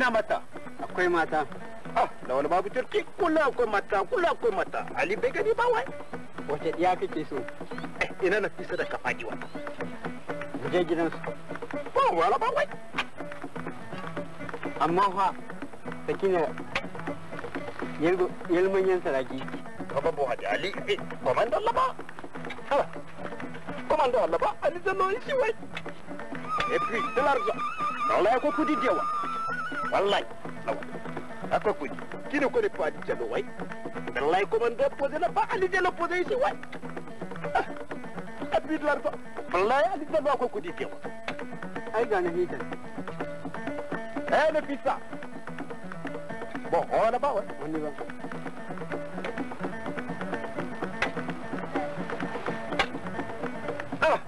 ina mata akwai mata ah da wani babu turki kula akwai mata kula akwai mata ali bai gani ba wai wace ɗiya kake so eh ina na fisa da kafaji wata mu je gidansu ba wala ba wai amma fa sakina yalmanyan saraki kaba bo hadi ali eh komando Allah ba ah komando Allah ba ali zallo shi wai et puis de l'argent wallahi ko kudi dewa wallahi lawa akwai kudi kine ko ne pa di jalo wai wallahi komando posé na ba ali jalo posé shi wai ah et puis de l'argent wallahi ali zallo akwai kudi dewa ai ga na hitan eh ne fisa bon on a ba wai wani ba ah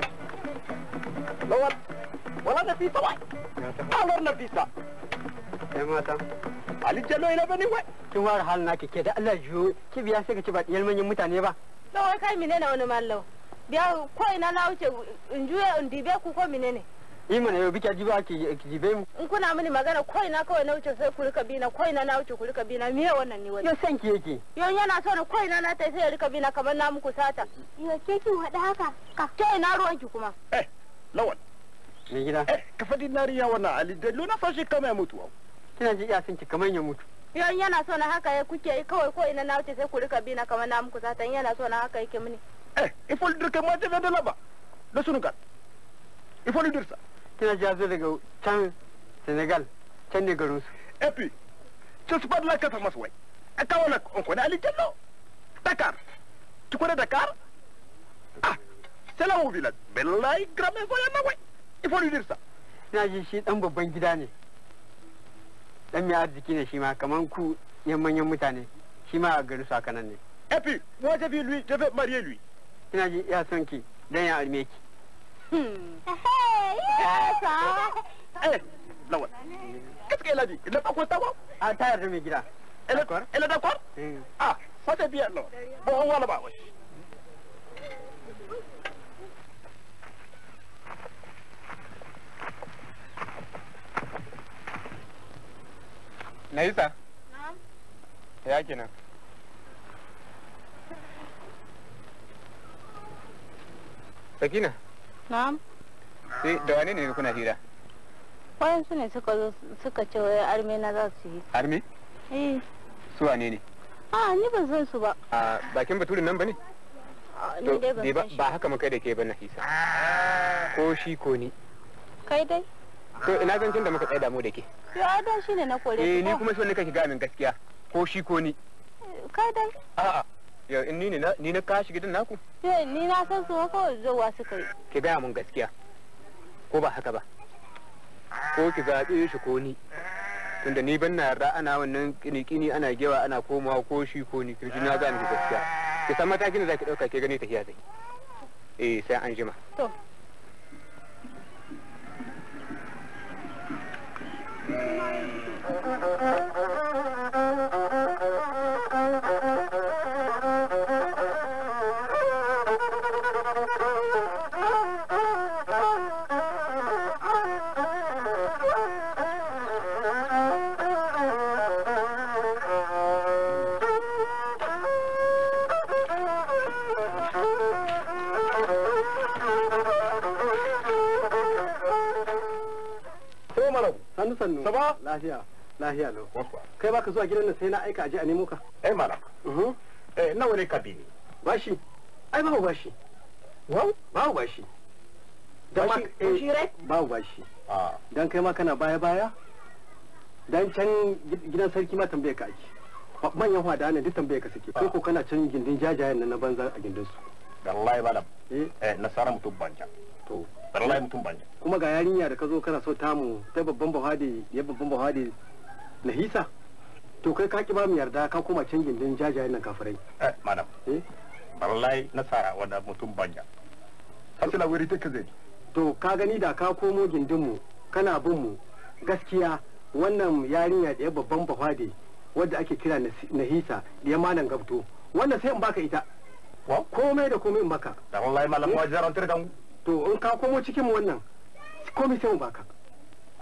lawan wala na fisa wai alor na fisa ai mata ali jalo ina bane wai kin ware hal na kike da Allah jiyo ki biya sai ka ci ba ɗiyar manyan mutane ba Lawai kai mine ne wani mallau. Biya ko ina na wuce in juya in dibe ku ko mine ne. yi mana yau bika ji ba ki ki jibe mu In kuna mini magana ko ina kawai na wuce sai ku rika bina ko ina na wuce ku rika bina miye wannan ni wani. yo san ki yake Yon yana so na ko ina na tai sai ya rika bina kamar na muku sata. Yo ke kin hada haka. Ka to ina ruwan ki kuma. eh lawan mai gida eh ka fadi nariya wannan ali jalo na fashi kama ya mutu kina ji iya san ki kamar ya mutu Yon yana so na haka ya kuke yi kawai ko ina na wuce sai ku rika bina kamar na muku sata. In yana so na haka yake mini. eh il faut lui dire que moi je viens de là-bas de Sunugal il faut lui dire ça kina ji ya zo daga can Senegal can ne garin su et puis je suis pas de la Casamance ouais à Kaolack on connaît Ali Diallo Dakar tu connais Dakar ah c'est là mon village mais là il grand maison yana ouais il faut lui dire ça kina ji shi dan babban gida ne dan mai arziki ne shi ma kaman ku yan manyan mutane shi ma a garin su haka nan ne et puis moi j'ai vu lui je vais marier lui kina ji ya son ki dan ya alme ki Hmm. Yes, eh Lawan qu'est-ce qu'elle a dit il n'est pas content ouais a ta yarda mai gida elle est elle est d'accord Mm. ah ça c'est bien là bon on va là-bas ouais Naisa, ya kenan. Sakina, Na'am. sai da wane ne kuna hira? Wayansu ne suka zo suka ce wai arme na za su yi. Harme? Eh. Su wane ne? A ni ban san su ba. A bakin baturin nan ba ne? Ah, To, Ni dai ban dai ba san shi. ba haka muka da ke ba Nafisa. Ko shi ko ni. Kai dai. To ina zancen da muka tsaya damu da ke. Yo da shi ne na kore Eh su ni ko? kuma so ne kake ga min gaskiya. Ko shi ko ni. Kai dai. A'a. Yau in ni ne na ni na kashi gidan naku? Yo ni na san su ko zuwa suka yi. Ki gaya mun gaskiya. Ko ba haka ba? Ko ki zaɓe shi ko ni. Tunda ni ban na yarda ana wannan kini-kini ana gewa ana komawa ko shi ko ni kirji na ga miki gaskiya. Ki san matakin da zaki ɗauka ke gani tafiya zai. Eh sai an jima. To. ko malam sannu sannu Ça va? lafiya lafiya lau bonsoir kai baka zuwa gidan nan sai na aika aje a nemo ka eh malam Mhm. eh nawa ne kabini bashi ai babu bashi wow babu bashi Dan Bashi- ma- eh, bashi rai? babu bashi ah dan kai ma kana baya baya dan can gid- gidan sarki ma tambaye ka ake Ba- manyan hwada ne duk tambaye ka suke kai ko kana can gindin jajayen nan na banza a gindin su wallahi malam eh eh nasara mutum banja to wallahi mutum banja kuma ga yarinya da ka zo kana so tamu ta babban bahadi ya babban bahadi nahisa to kai ka ki ba mu yarda ka koma can gindin jajayen nan kafirai eh madam eh wallahi nasara wanda mutum banja hasila wuri take zai to ka gani da ka komo gindinmu kana bin mu gaskiya wannan yarinya da ya babban bahade wadda ake kira Nasi- nahisa da ya malam gabto wannan sai in baka ita wa komai da komai in baka da wallahi malam wa jaran tare da mu to in ka komo cikin mu wannan komai sai mu baka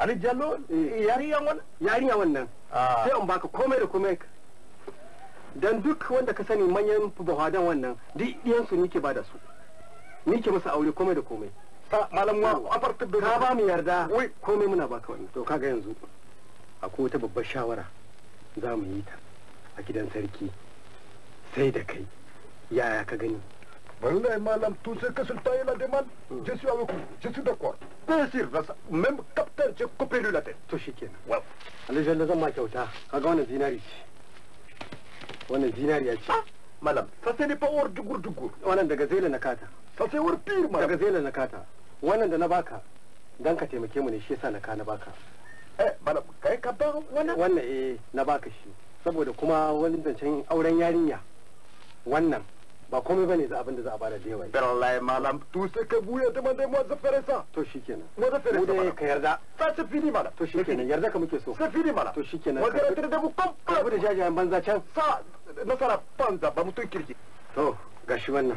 Ali Jallo yariyan wannan yarinya wannan Ah. sai in baka komai da komai dan duk wanda ka sani manyan buhadan wannan duk ɗiyansu nike ba da su nike masa aure komai da komai sa malam wa afarta da ka ba mu yarda Wai. komai muna baka wannan to kaga yanzu akwai wata babbar shawara za mu yi ta a gidan sarki sai da kai yaya ka gani Wallahi malam tout ce que sultan il a demande je suis avec vous je suis d'accord bien sûr ça même capitaine j'ai coupé lui la tête to shikenan Wow. alhaji zan ma kyauta kaga wannan zinari ce wannan zinariya ce Madame, ça ce n'est pas hors du gour du gour. wannan daga zela na kata Ça c'est hors pire, daga madame. zela na kata wannan da na baka dan ka taimake mu ne shi yasa na ka na baka Eh, madame, kai ka ba wannan? wannan eh na baka shi saboda kuma wani zancen auren yarinya wannan ba komai bane za abin da za a bada da yawa Wallahi, madame, tout ce que vous avez demandé, moi je ferai ça. to shikenan Moi je ferai mu ça, dai madame. ka yarda Ça c'est fini, madame. to C'est shikenan fini. yarda ka muke so C'est fini, madame. to shikenan Moi je ka retire de vous rabu da complètement. jajayen banza can Ça, ne sera pas un ba mutum kirki. to gashi wannan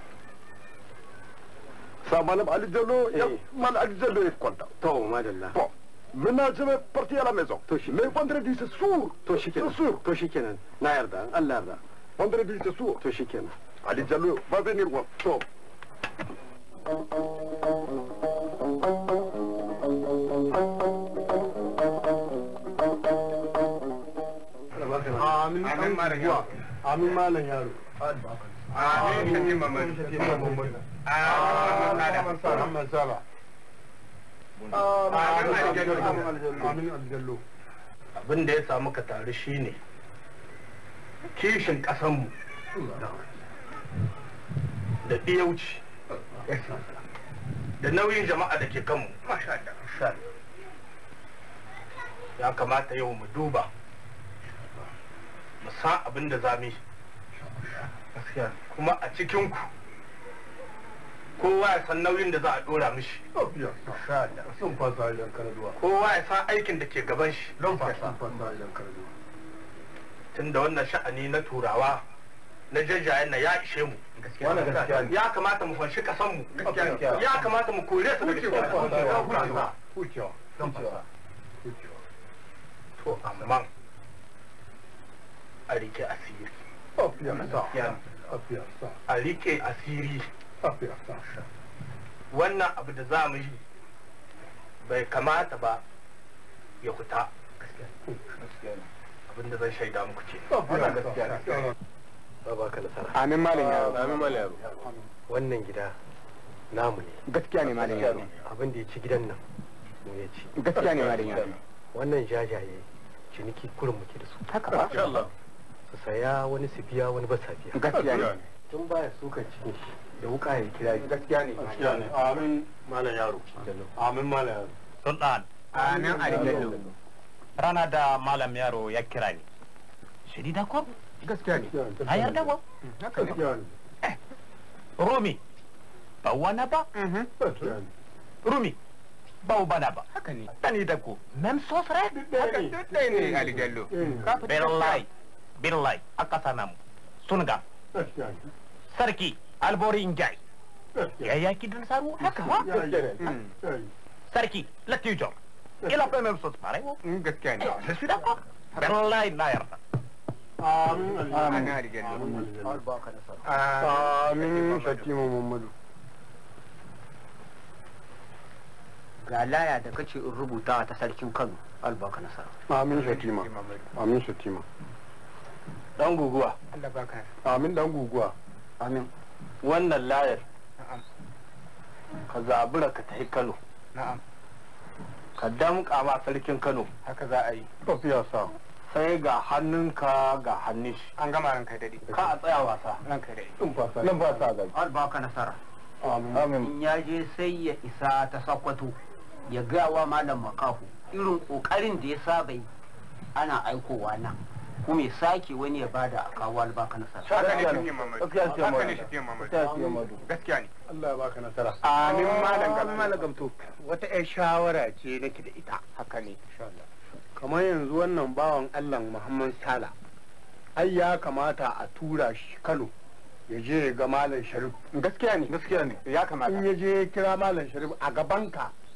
Ça, madame Ali Diallo, Eh. madame Ali Diallo est content. to madalla Bon, maintenant je vais partir à la maison. To shi- Mais vendredi c'est sourd. to shikenan C'est sûr. to shikenan na yarda in Allah yarda Vendredi c'est sourd. to shikenan Ali Diallo va venir voir. to amin Amin malam yaro. amin malam yaro Amin shafi Muhammadu. Muhammad Sala. Amin aljallo. abin da ya samu ka tare shi ne kishin ƙasanmu da ɗiyauci da nauyin jama'a da ke kanmu ya kamata yau mu duba mu san abin da za mu yi kuma a cikinku kowa ya san nauyin da za a ɗora mishi Sun fasa yan karduwa. kowa ya san aikin da ke gaban shi Sun fasa yan karduwa. tunda wannan sha'ani na turawa na jajayen na ya ishe mu Wannan gaskiya ne. ya kamata mu fanshi kasan mu Gaskiya ne. ya kamata mu kore su daga cikin Hucewa. Hucewa. Hucewa. to amma a rike asiri a rike asiri wannan abu da za mu yi bai kamata ba ya fita abinda zan shaida muku ce Ba ba ka nasara. Amin malam yaro. Amin malam yaro. Wannan gida namu ne. Gaskiya ne malam yaro. Abin da ya ci gidan nan mu ya ci. Gaskiya ne malam yaro. Wannan jajaye ciniki kurin muke da su. Haka ba? Su saya wani su biya wani ba sa biya. Gaskiya ne. Tun baya sukan cikin shi da wuka ya kira shi. Gaskiya ne. Amin malam yaro. Amin malam yaro. sultan Amin alijallo. rana da malam yaro ya kira ni shiri da ko Gaskiya ne. na yarda ko Haka ne. rumi ba wana ba rumi ba bana ba Haka ne. tani da ku même sauce rek Haka duk ɗaya ne alijallo. Ka fita billahi billahi a ƙasa namu sun ga sarki albori injai ya yaki don saru haka ba Mm. sarki latijo il a fait même chose pareil Mm, Gaskiya ne. je suis d'accord billahi na yarda Amin alijallo. Amin Shatima Muhammadu. ga laya da kace in rubuta ta sarkin Kano albaka nasara Amin Shatima. Amin Shatima. dan guguwa Allah baka. Amin dan guguwa. amin wannan layar Na'am. ka zabura ka tafi Kano Na'am. ka damƙa ma sarkin Kano Haka za a yi. Tafiya sa. sai ga hannunka ga hannun shi An gama ranka daɗi. ka a tsaya wasa Ranka daɗi. Sun fasa. Nan fasa ga. albaka nasara Amin. in ya je sai ya isa ta sakwato ya gawa malam makahu irin kokarin da ya saba yi ana aikowa nan kuma ya sake wani ya bada a kawo albaka nasara Haka ne shafi Muhammadu. Gaskiya ce Haka ne Muhammadu. shafi Muhammadu. Gaskiya ce Muhammadu. Gaskiya ne. Allah ya baka nasara. Amin malam Amin malam gamto. wata 'yar shawara ce nake da ita Haka ne. Kamar yanzu wannan bawan Allah Muhammad Sala. Ai ya kamata a tura shi Kano ya je ya ga Malam Sharif. Gaskiya ne. Gaskiya ne. Ya kamata. In ya je ya kira Malam Sharif a gabanka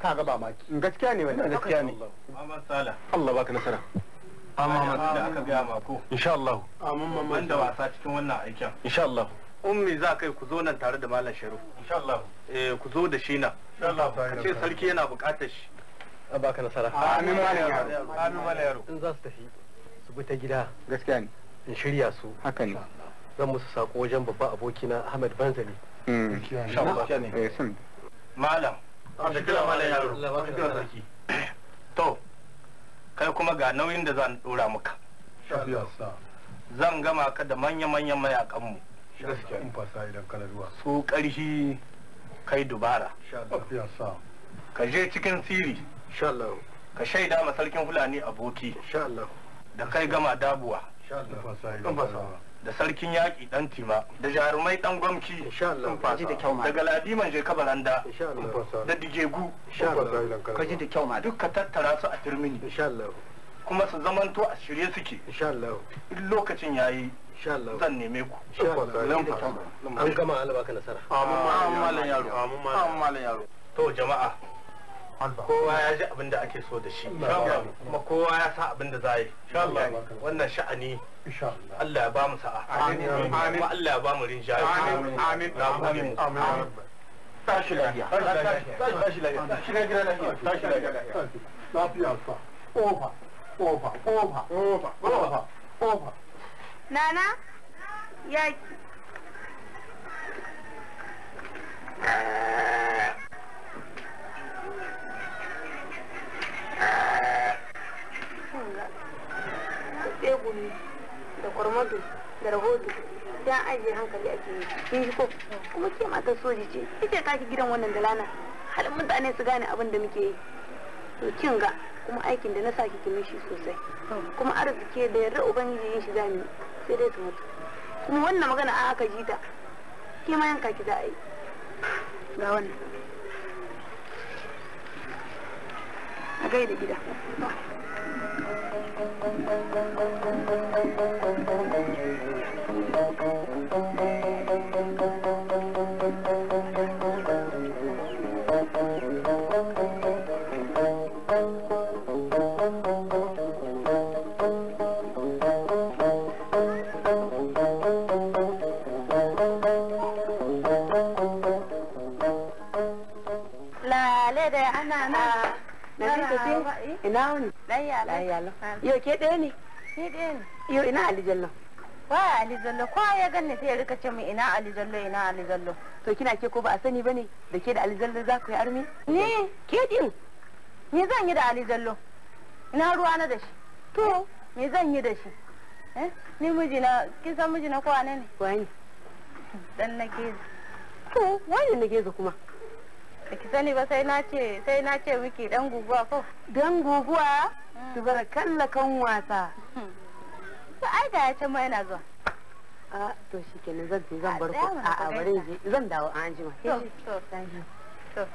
ka ga ba maki gaskiya ne wannan gaskiya ne Muhammad Sala Allah baka nasara amma da aka gaya ma ko insha Allah ban da wasa cikin wannan aikin insha Allah ummi za kai ku zo nan tare da malam Sharif insha Allah eh ku zo da shi nan insha Allah ce sarki yana buƙatar shi a baka nasara amin malam yaro amin malam yaro in za su tafi su bi ta gida gaskiya ne in shirya su haka ne zan musu sako wajen babban abokina Ahmad Banzali Mm. insha Allah Eh, sun malam da kira malam yaro Allah baka da kira nasara. sarki to kai kuma ga nauyin da zan dora maka shafiya sa zan gama ka da manya-manyan mayakanmu gaskiya in fasa idan kana ruwa su ƙarshi kai dubara shafiya sa ka je cikin siri insha Allah ka shaida ma sarkin fulani aboki insha Allah da kai gama dabuwa insha Allah fasa idan kana ruwa da sarkin yaƙi ɗan tima da jarumai ɗan gwamci insha Allah ji da kyau ma da galadiman je kabaranda insha Allah da dijegu insha Allah ka ji da kyau ma duk ka tattara su a turmini insha Allah kuma su zamanto a shirye suke insha Allah in lokacin yayi insha Allah zan neme ku insha Allah Zan fasa. an gama Allah baka nasara Amin malam yaro. Amin malam yaro. To jama'a. Kowa ya ji abin da ake so da shi. Kuma kowa ya sa abin da za yi. Wannan sha'ani insha Allah Allah ya ba mu sa'a. Amin. Kuma Allah ya ba mu rinjaye. Amin. Amin. Na gode mu. amin tashi lafiya Tashi lafiya. Tashi lafiya. Tashi lafiya. lafiya sa ofa ofa ofa ofa ofa ofa Nana, ya tsegumi da kwarmado da rahoto ya ajiye hankali ake yi kin ji ko kuma ke matar soji ce ita ka ki gidan wannan dalana halin mutane su gane abin da muke yi to kin ga kuma aikin da na sa ki mishi sosai kuma arziki da yarda ubangiji yin shi zamu yi, sai dai su mutu kuma wannan magana an aka ji ta ke ma yanka ki za a yi ga wannan a gaida gida lale da ana na na ce ina wani Layya layya yau ke ɗaya ne Ni ɗaya ne. yau ina alijallo Wa Ali Jallo, ko ya ganni sai ya rika ce min ina Ali Jallo ina Ali Jallo. to kina ke ko ba a sani bane da ke da alijallo za ku yi armi Ni ke din ni zan yi da Ali Jallo. Ina ruwa na da shi. To, me zan yi da shi? Eh? Ni mijina, kin san mijina ko wane ne? wani Dan na ke to wani na geza kuma da ki sani ba sai na ce sai na ce miki dan guguwa ko. dan guguwa su bar kalla kan wasa To ai da ya ce ma yana zuwa. a to shi kenan zan je zan bar ku tsaya mana a ka a gaisa. bari je zan dawo an jima To, to, to.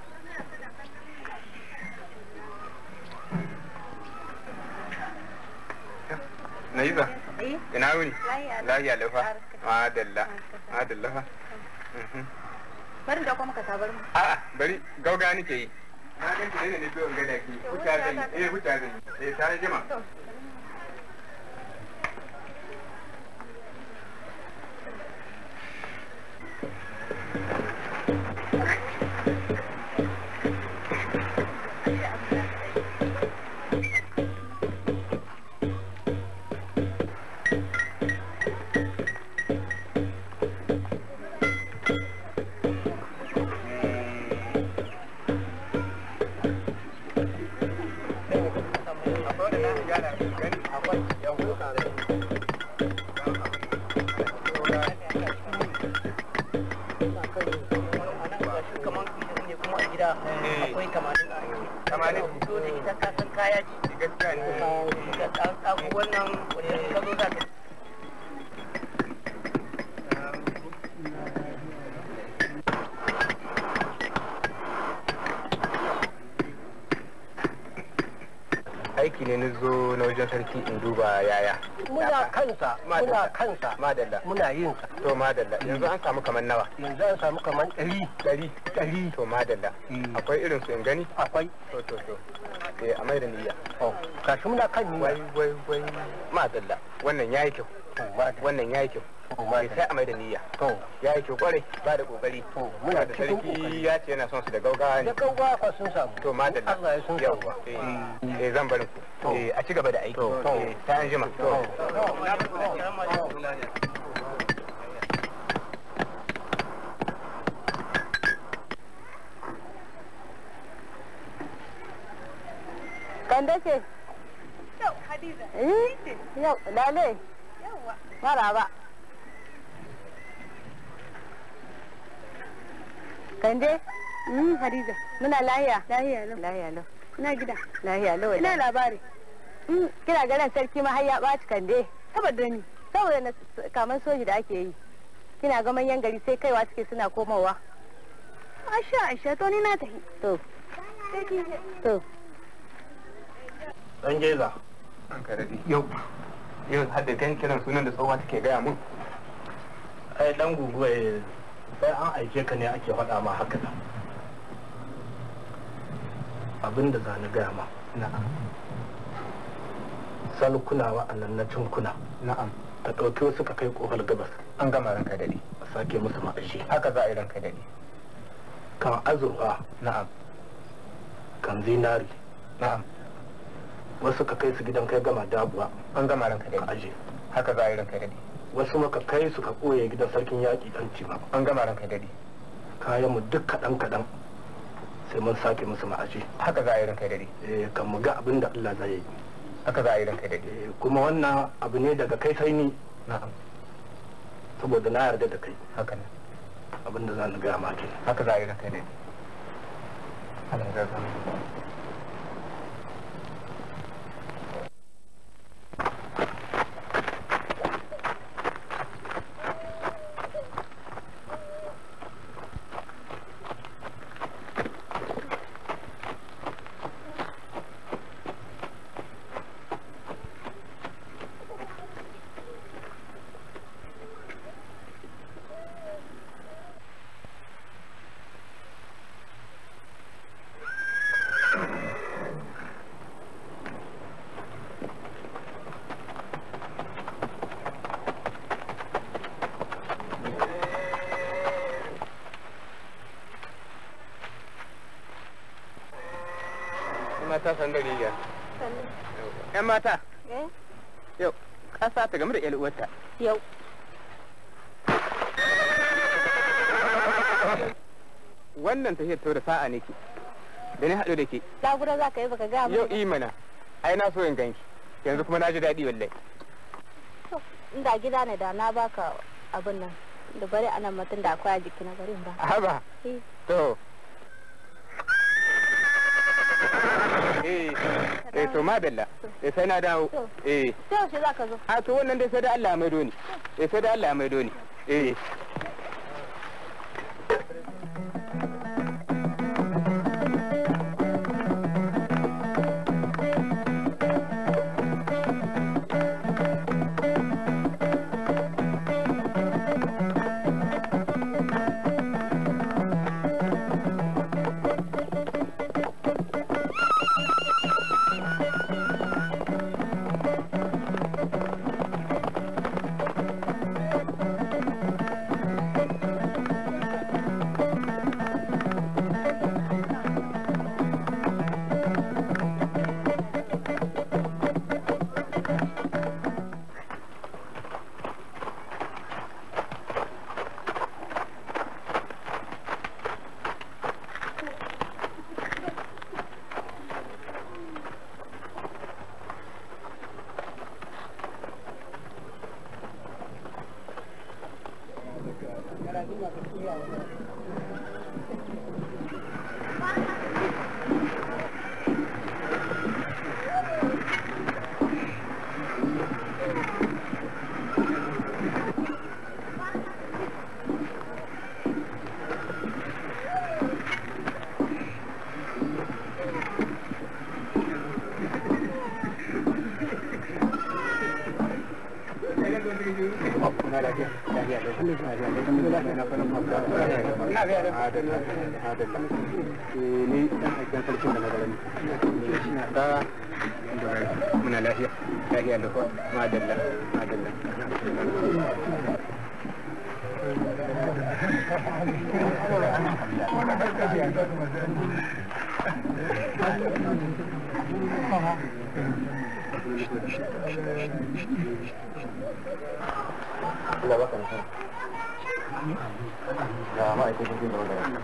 Naiza, Eh? ina wuni? Lahiya lau. Lahiya laufa. Barka. Madalla. Madalla fa. Mhm. Bari da kuma ka tabar mu. A'a, bari gauga nake yi. Na gan ki ne ne biyo ga da ki. Huta zan yi. Eh, huta zan yi. Eh, tare jima. akwai tamanin a Tamanin. to da ita ka san kaya ce Gaskiya ne. da ɗan ɗago wannan wanda ka zo za ka Aiki ne na zo na wajen sarki in duba. yawwa yaya muna kansa muna Madalla. kansa madalla muna yin sa to madalla yanzu an samu kamar nawa yanzu an samu kamar ɗari ɗari ɗari to madalla Mm. akwai irin su in gani akwai to to to eh a mai da niyya gashi muna kan wai niyya wai wai madalla wannan yayi kyau to ma da wannan yayi kyau to ma Eh, da sai a mai da niyya to yayi kyau kwarai ba da kokari to muna da cikin sarki kokari ya ce yana son su da gaugawa ne da gaugawa fa sun samu to madalla Allah ya sun samu yawwa eh eh, zan barin ku To. eh a ci gaba da aiki To. eh sai an jima to Kande ce? Yau, Hadiza. Eh? Yau, lale. Yawwa. Maraba. Kande? Mm, Hadiza. Muna lahiya? Lahiya lau. Lahiya lau. Ina gida. Lahiya lau. Ina labari. Mm, Kina ganin sarki ma har ya ɓaci kande. Saboda ni. Saboda na kamar soji da ake yi. Kina ga manyan gari sai kaiwa suke suna komowa. Aisha, Aisha, to ni na tafi. To, to. dan geza an ka daɗe yau yau har da kan kiran sunan da tsohuwa take gaya mun ai dan guguwa sai an aike ka ne ake faɗa ma haka nan abinda za ni gaya ma na'am salkuna wa'annan na cinkuna na'am ta ɗauki wasu ka kai ƙofar gabas an gama ranka daɗe a sake musu ma'ashi haka za a yi ranka daɗe kan azurfa na'am kan zinari na'am wasu ka kai su gidan kai gama dabuwa an gama ranka ka daɗe aje haka za a yi ranka daɗe wasu maka kai su ka ɓoye gidan sarkin yaƙi ɗan cima an gama ranka daɗe kayan mu duk kaɗan kaɗan sai mun sake musu ma'aji haka za a yi ranka daɗe eh kan mu ga abin da Allah zai yi haka za a yi ranka daɗe Eh, kuma wannan abu ne daga kai sai ni na'am saboda na yarda da kai haka ne abin da za ni gaya ma kenan haka za a yi ranka daɗe Allah ya zama mata san da riga yan mata Eh? yau kasa ta game da yan uwarta Yau. wannan tafiyar ta da sa'a ne ke da ni haɗu da ke Lagura za ka yi baka ga yau mu. imana ai na so in ganki yanzu kuma na ji daɗi wallahi Inda gida ne da na baka abin nan. Da bari anan mutum da akwai a jiki na bari in ba. haba Eh. to eh eh to madalla eh sai na dawo To. eh Sai yaushe za ka zo? a to wannan dai sai da Allah ya maido ni eh sai da Allah ya maido ni eh na lafiya lafiya lafiya na fara mafaka na biya da adalla adalla eh ni dan aikin sarkin da magaran da muna lafiya lafiya da ko madalla madalla Allah baka nasara. Ya ma'aikacin jin da wadda.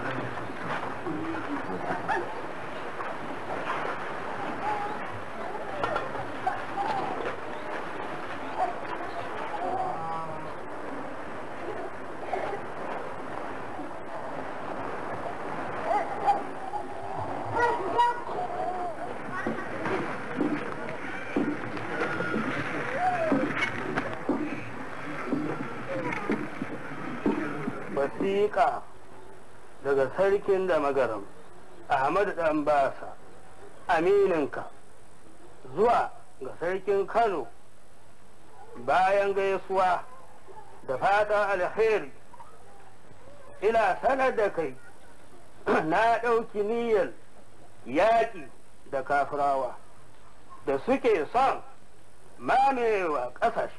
wasiƙa daga sarkin da magaram ahmadu dan basa amininka zuwa ga sarkin kano bayan gaisuwa da fatan alheri ina sanar da kai na ɗauki niyyar yaƙi da kafirawa da suke son mamewa ƙasashe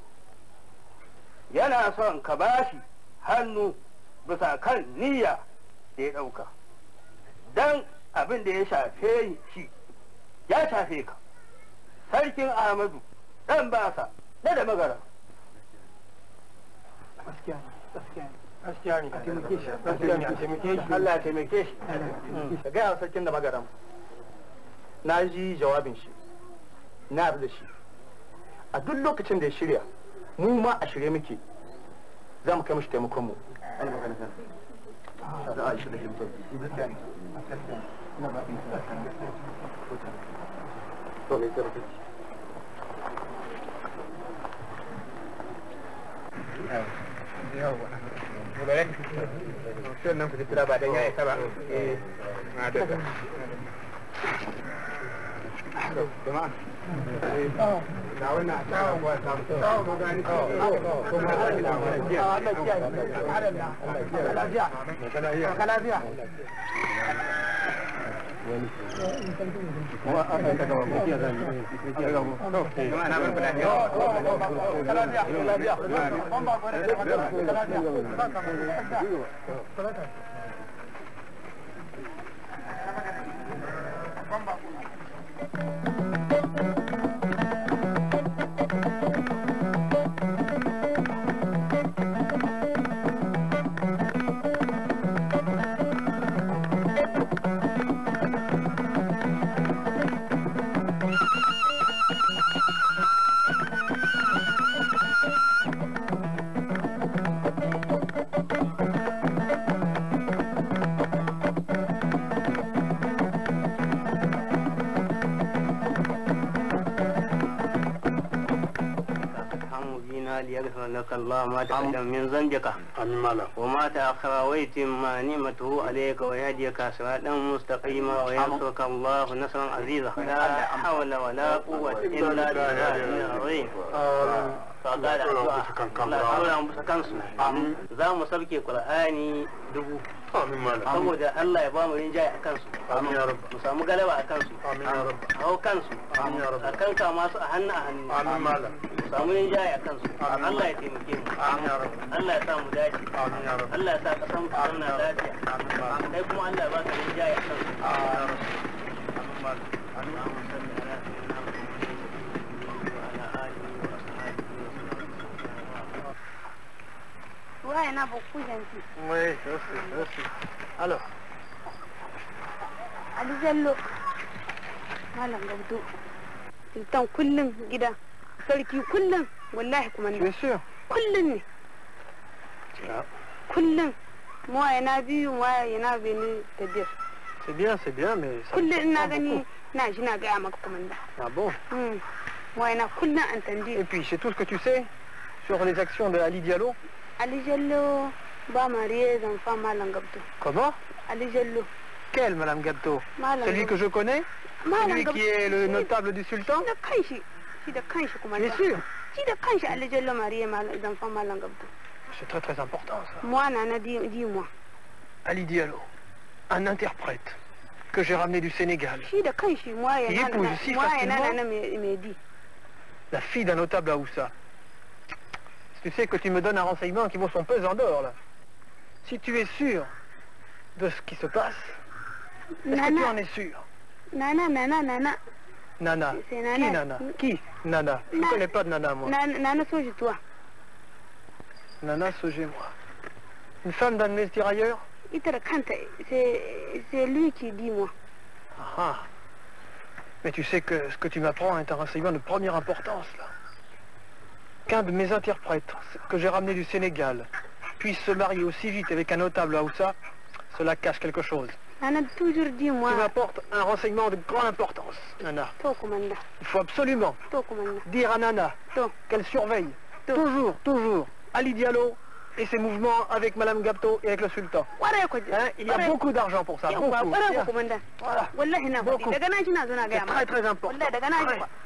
yana son ka bashi hannu bisa kan niyya da ya ɗauka don abin da ya shafe shi ya shafe ka sarkin ahmadu ɗan basa na da magara gaskiya ne ka taimake shi gaskiya ne ka taimake shi Allah ya taimake shi ka gaya wa sarkin da magaram na ji jawabin shi na abu da shi a duk lokacin da ya shirya mu ma a shirye muke za mu kai mashi taimakon mu Sannan ku kira ba dan yayi ka ba. Eh. Madalla. Jama'a. Na wannan tawa ba ta mu. Tawa ba gani. Kuma Allah ya lafiya. Allah ya lafiya. Lafiya. Lafiya. kuma an ka gaba ko kiya zan yi kiya gaba to jama'a na ban kula lafiya lafiya ban ba ko da lafiya ليغفر لك الله ما تقدم من ذنبك amin mala وما تأخر ويتم نعمته عليك ويهديك صراطا مستقيما وينصرك الله نصرا عزيزا لا حول ولا قوة إلا بالله العظيم فقال Allah haura musu kansu za mu sauke Qur'ani dubu amin mala saboda Allah ya ba mu rinjaye a kansu amin ya rabb mu samu galaba a kansu amin ya rabb hau kansu Amin ya Rabb. a kanka masu a hannu a hannu amin mala mu samu rinjaye a kansu Amin. Allah ya taimake mu amin ya rabb Allah ya sa mu dace amin ya rabb Allah ya sa kasan mu zauna lafiya amin mala kai kuma Allah ya baka rinjaye a kansu amin ya rabb amin mala اللهم صل على سيدنا محمد وعلى آله وأصحابه وسلم waye na bakku janti oui merci merci alors Ali Jallo Malam Gabdo Sultan kullum gida sarki kullum wallahi kuma bien sûr kullum ne kullum mu waye na biyu mu waye na bini da biyar c'est bien c'est bien mais ça kullum ina prend gani beaucoup. na shi na gaya maka komanda ah bon Hmm. mu waye na kullum an tandi et puis c'est tout ce que tu sais sur les actions de Ali Diallo Ali Jallo ba mariye zan fa Malam Gabdo comment Ali Jallo quel madame Gatto Malam celui que je connais Malam celui qui est le notable du sultan da kanshi shi da kanshi kuma bien sûr shi da kanshi Ali Jallo Mariya malam dan fa malam gabdo C'est très très important ça. moi nana di di moi Ali Diallo, un interprète que j'ai ramené du Sénégal, shi da kanshi moi ya Qui épouse nana si moi ya facilement nana me me di la fille d'un notable à Oussa. Tu sais que tu me donnes un renseignement qui vaut son pesant d'or là. Si tu es sûr de ce qui se passe, est-ce que tu en nana es sûr nana nana nana Nana. C'est Nana. Qui Nana Qui Nana Je ne Na- connais pas de Nana moi. nana nana soji toi Nana Sogé-moi. Une femme d'un de mes tirailleurs ita da kanta c'est c'est lui qui dit moi Ah, ah. Mais tu sais que ce que tu m'apprends est un renseignement de première importance, là. Qu'un de mes interprètes, que j'ai ramené du Sénégal, puisse se marier aussi vite avec un notable à Oussa, cela cache quelque chose. nana toujours dit moi Tu m'apportes un renseignement de grande importance, Nana. to komanda Il faut absolument to komanda dire à Nana to qu'elle surveille toujours, toujours Ali Diallo et ses mouvements avec Madame Gapto et avec le sultan. kwarai ko Hein, il y a beaucoup d'argent pour ça, beaucoup. kwarai ko Bien. komanda Voilà. wallahi na faɗi Beaucoup. daga na shi na zo na C'est gaya très très important. wallahi daga na ji Ouais. kwa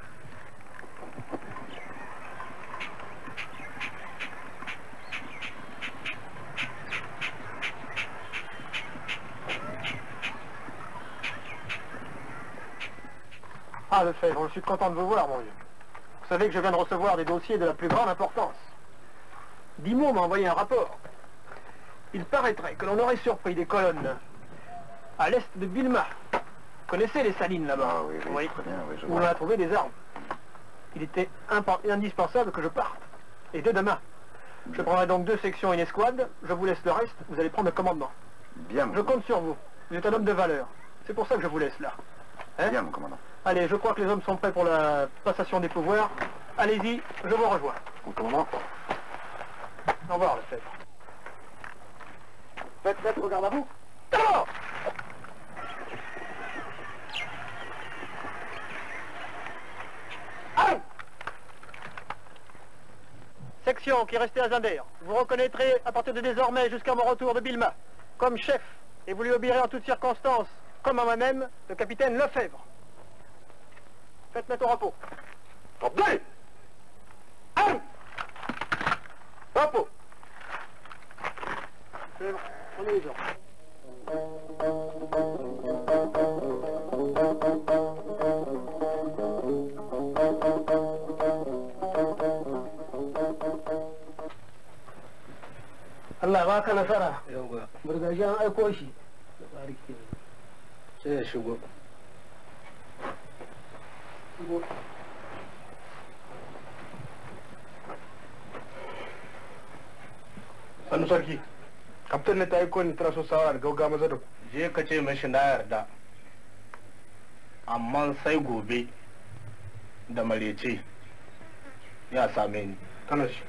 Ah, Lefebvre, je suis content de vous voir, mon vieux. Vous savez que je viens de recevoir des dossiers de la plus grande importance. Dimo m'a envoyé un rapport. Il paraîtrait que l'on aurait surpris des colonnes à l'est de Bilma. Vous connaissez les salines là-bas Ah oui, oui, très bien, oui, je Où on vois. a trouvé des armes. Il était impa- indispensable que je parte. Et dès demain. Je prendrai donc deux sections et une escouade. Je vous laisse le reste. Vous allez prendre le commandement. Bien, mon Je compte sur vous. Vous êtes un homme de valeur. C'est pour ça que je vous laisse là. Hein Bien, mon commandant. Allez, je crois que les hommes sont prêts pour la passation des pouvoirs. Allez-y, je vous rejoins. Mon commandant. Au revoir, le chef. Faites, faites, regarde à vous. D'abord Allez Section qui est restée à Zinder. Vous reconnaîtrez à partir de désormais jusqu'à mon retour de Bilma comme chef et vous lui obéirez en toutes circonstances, comme à moi-même, le capitaine Lefebvre. Faites mettre au repos. Attendez Allez Repos Lefebvre, Prenez les ordres. Allah ba ka nasara. yauwa Burgashi an aiko shi. sai ya shigo Sannu sarki. Kaftan ne ta aiko ni tana so sawara da gauga maza da ku. je ka ce mashi na yarda amma sai gobe da marece ya same ni Kana shi.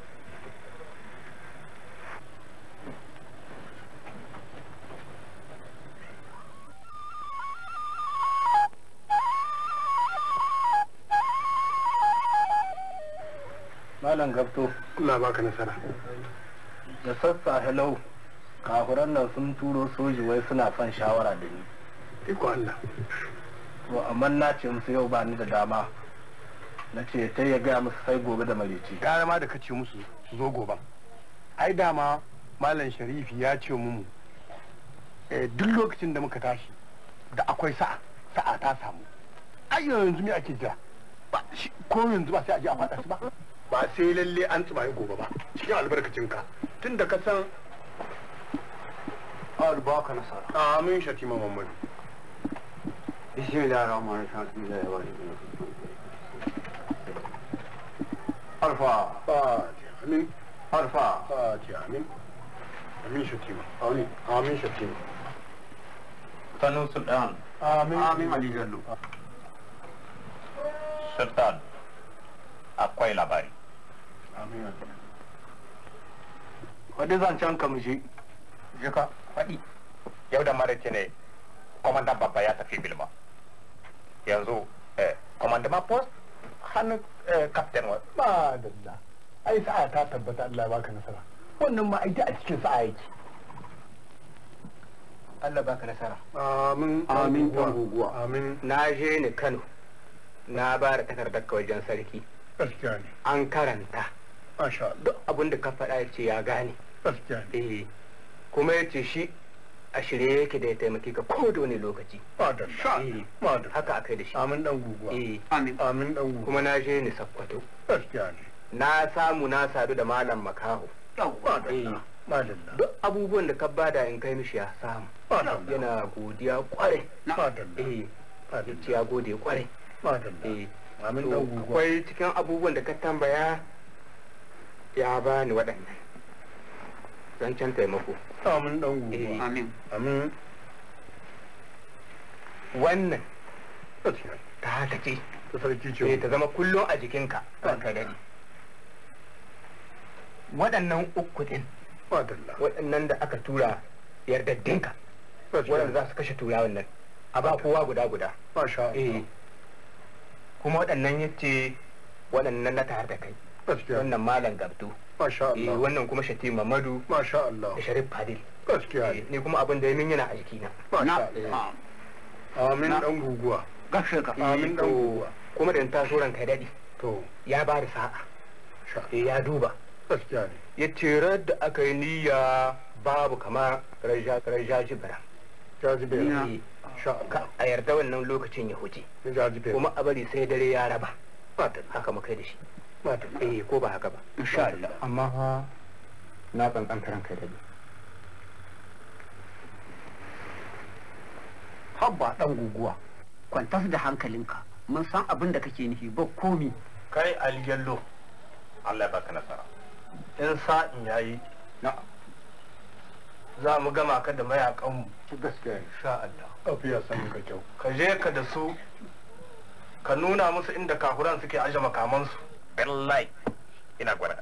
malam gabto Allah baka nasara. da sassa hello kafuran nan sun turo soji wai suna son shawara da ni Iko Allah. to amma na ce musu yau ba ni da dama na ce ta ya gaya musu sai gobe da marece Gara ma da kace musu su zo goban. Ai dama Malam Sharifi ya ce mu eh, duk lokacin da muka tashi da akwai sa'a sa'a ta samu. Ai yanzu me ake jira? Ba shi ko yanzu ba sai a je a faɗa su ba. Ba sai lalle an tsimaye gobe ba. Cikin albarkacinka. Tun da ka san Allah baka nasara Amin Shatima Muhammadu. bismillahir rahmanir rahim Arfa. Fatiha. Amin. Arfa. Fatiha. Amin. Amin Shatima. Amin. Amin Shatima. Sanu Sultan, Amin. Amin Ali Jallo. Sultan, akwai labari. Amin. wadda zancen ka mushe Je ka faɗi. Yau da maraice ne, kwamandan babba ya tafi Bilma. Yanzu, eh, kwamandan post hannun eh, captain wa. Ba dalla. Ai sa'a ta tabbata Allah ya baka nasara. Wannan ma aita a cikin sa'a yake. Allah baka nasara Amin. Amin, ɗan guguwa. Amin. na je ni Kano na ba da takardar ka wajen sarki gaskiya ne an karanta masha Allah duk abin da ka faɗa ya ce ya gane gaskiya ne eh kuma ya ce shi a shirye yake da ya taimaki ka ko da wani lokaci madalla Eh, madalla haka aka yi da shi amin dan guguwa eh amin amin dan guguwa kuma na je ni sakkwato gaskiya ne na samu na sadu da malam makaho madalla madalla duk abubuwan da ka bada in kai mishi ya samu madalla yana godiya kwarai madalla eh ya ce ya gode kwarai madalla eh amin to dan guguwa akwai cikin abubuwan da ka tambaya ya bani waɗannan zancen taimako amin dan eh guguwa amin amin wannan gaskiya ne ta haka ce ta sarki eh ce ta zama kullum a jikinka ranka dade waɗannan uku din madalla waɗannan da aka tura yardaddinka gaskiya waɗanda ne za su kashe turawan nan a ba kowa guda guda masha eh Allah kuma waɗannan yace waɗannan na tare da kai gaskiya ne wannan malam gabdu masha eh Allah wannan kuma shati mamadu masha Allah da sharif fadil gaskiya Eh, ne ni kuma abin da ya min yana a jikina masha na Allah amin dan guguwa gashe ka amin dan to guguwa kuma da ta so ranka daɗi to ya ba da sa'a sha eh ya duba gaskiya ne ya ce da aka yi niyya babu kama raja jibira jajibe Ina. Eh, sha Allah ka a yarda wannan lokacin ya huce ya jajibe kuma a bari sai dare ya raba madalla haka muka yi da shi madalla eh ko ba haka ba insha Allah amma fa na kankanta ranka daɗi habba dan guguwa kwantar da hankalinka mun san abin da kake nufi ba komi kai aliyallo Allah ya baka nasara in sa'in yayi na'am za mu gama ka da mayakanmu gaskiya ne sha Allah afiya san ka kyau ka je ka da su ka nuna musu inda kafuran suke aje makamansu wallahi ina gwada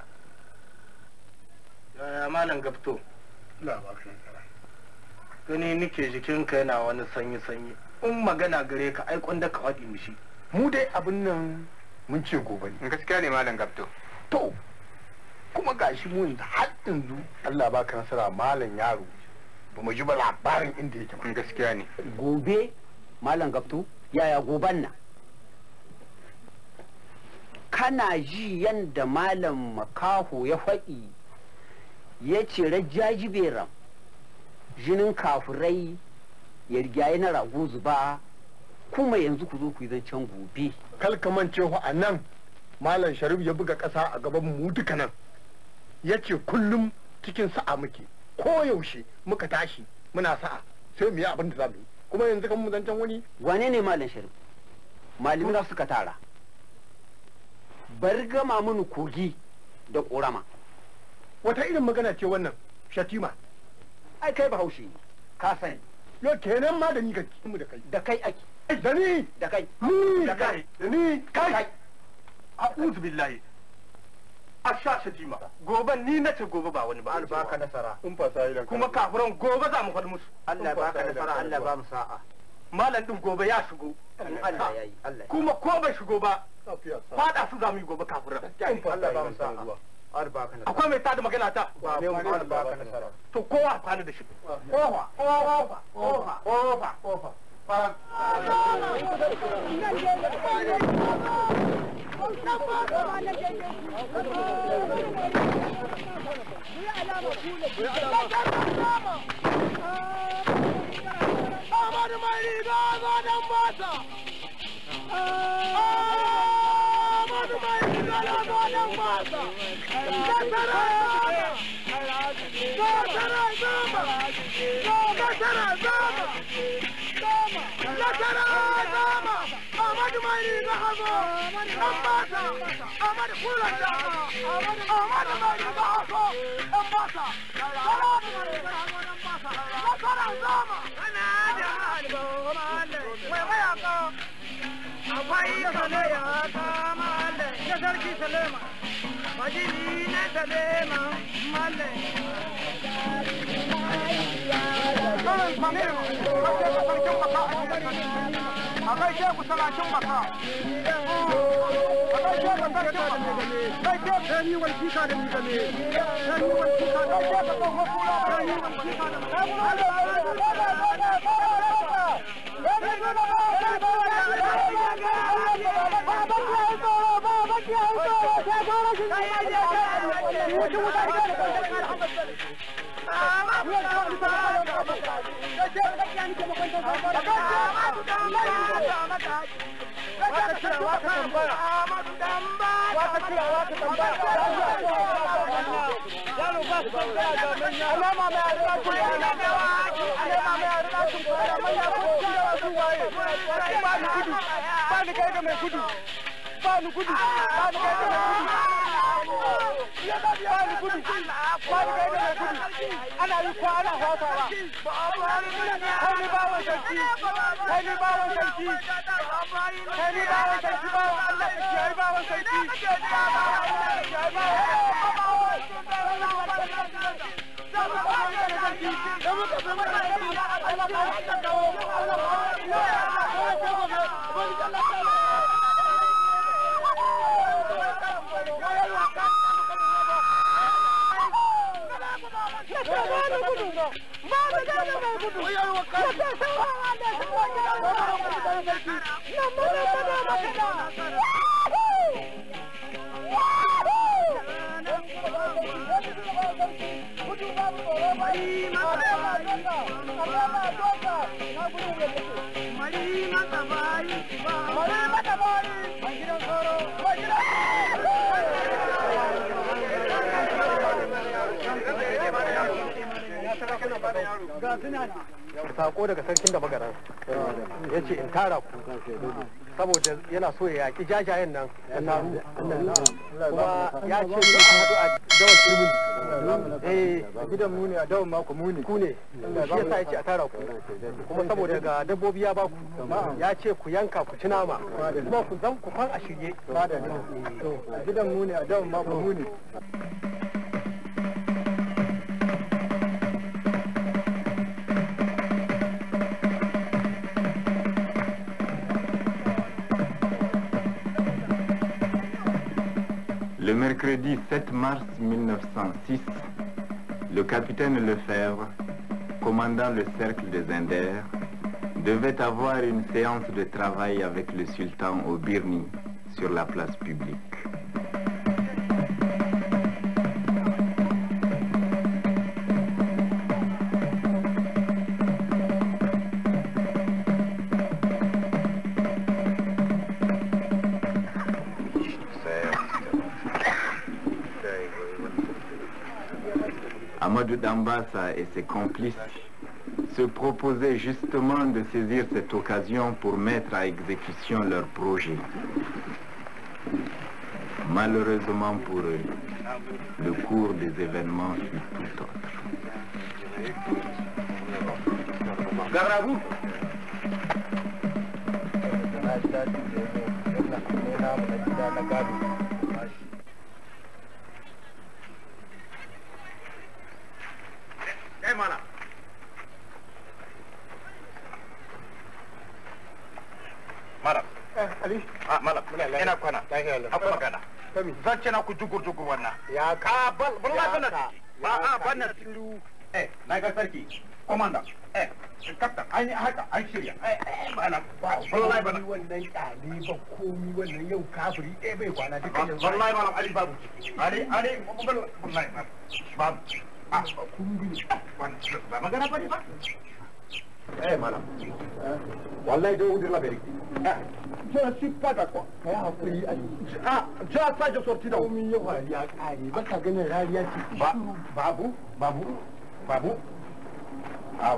yaya malam gafto la ba ka nasara gani nike jikinka yana wani sanyi sanyi in magana gare ka ai da ka faɗi mishi mu dai abin nan mun ce gobe ne gaskiya ne malam gabto to kuma gashi mu yanzu har yanzu Allah baka nasara malam yaro ba mu ji ba labarin inda yake ba gaskiya ne gobe malam gabto yaya goban nan kana ji yanda malam makaho ya faɗi ya ce rajaji beram jinin kafurai ya rigaye na rago zuba kuma yanzu ku zo ku yi zancen gobe kalkamance a nan malam sharif ya buga ƙasa a gaban mu duka nan ya ce kullum cikin sa'a muke ko yaushe muka tashi muna sa'a sai mu yi abin da za mu yi kuma yanzu kan mu zancen wani wane ne malam sharif malamina suka tara bari gama mini kogi da ƙorama wata irin magana ce wannan shatima ai kai bahaushe ne ka sani yo kenan ma da ni kake mu da kai da kai ake da ni da kai ni da kai da ni kai kai a'udhu billahi a sha shatima gobe ni na ce gobe ba wani ba Allah baka nasara in fasa idan kuma kafuran gobe za mu faɗi musu Allah baka nasara Allah ba mu sa'a malam din gobe ya shigo in Allah ya yi Allah kuma ko bai shigo ba fada su za mu yi gobe kafuran Allah ba mu sa'a Allah baka nasara akwai mai tada magana ta Allah baka nasara to kowa kwana da shi kowa kowa kowa kowa kowa Baba, sako daga sarkin da magaran ya ce in tara ku saboda yana so ya yaki jajayen nan ya taru kuma ya ce ni ku haɗu a dawar turmin eh gidan mu ne a dawar maku mu ne ku ne shi yasa ya ce a tara ku kuma saboda ga dabbobi ya ba ku ya ce ku yanka ku ci nama kuma ku zan ku kwan a shirye gidan mu ne a dawar maku mu ne Le mercredi 7 mars 1906, le capitaine Lefebvre, commandant le cercle des Indères, devait avoir une séance de travail avec le sultan au Birni sur la place publique. Amadou Dambassa et ses complices se proposaient justement de saisir cette occasion pour mettre à exécution leur projet. Malheureusement pour eux, le cours des événements fut tout autre. Kai mana. Malam. Ali Ah, malam. Ina kwana. lafiya lau. Akwai magana. Kami. Zance na ku jugur jugur wannan. ya Ah, bal, bal Ya ma bana. ka. Ba Ya a ka. bana tilu. Eh, na ga sarki. Komanda. Eh, kaptan, an yi haka, an shirya. Eh, eh, bana. Wallahi bana. wannan kyale ba komi wannan yau kafiri ɗaya bai kwana duka yanzu Wallahi malam Ali babu. Ali, Ali, bal, wallahi babu. Babu. Ah, kun bi. Wannan, ba magana bane ba. eh mana wallahi dai wudir labari je suis pas d'accord kai hakuri ali ah je sa je sorti da komi yau ya kare ba ka ganin rariya ce Ba, babu, babu, babu. Ah,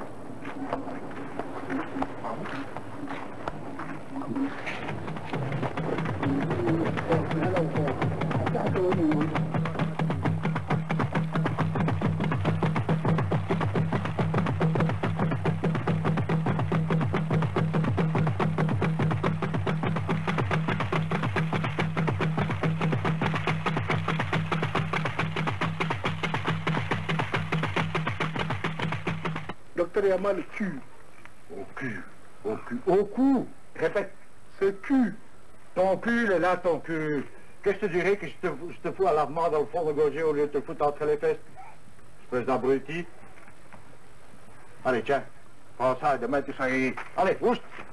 docteur il a mal au cul au cul au cul au cou répète ce cul ton cul est là ton cul qu'est-ce que tu dirais que je te, je te fous à lavement dans le fond de gauger au lieu de te foutre entre les fesses espèce d'abruti allez tiens prends ça demain tu seras allez oust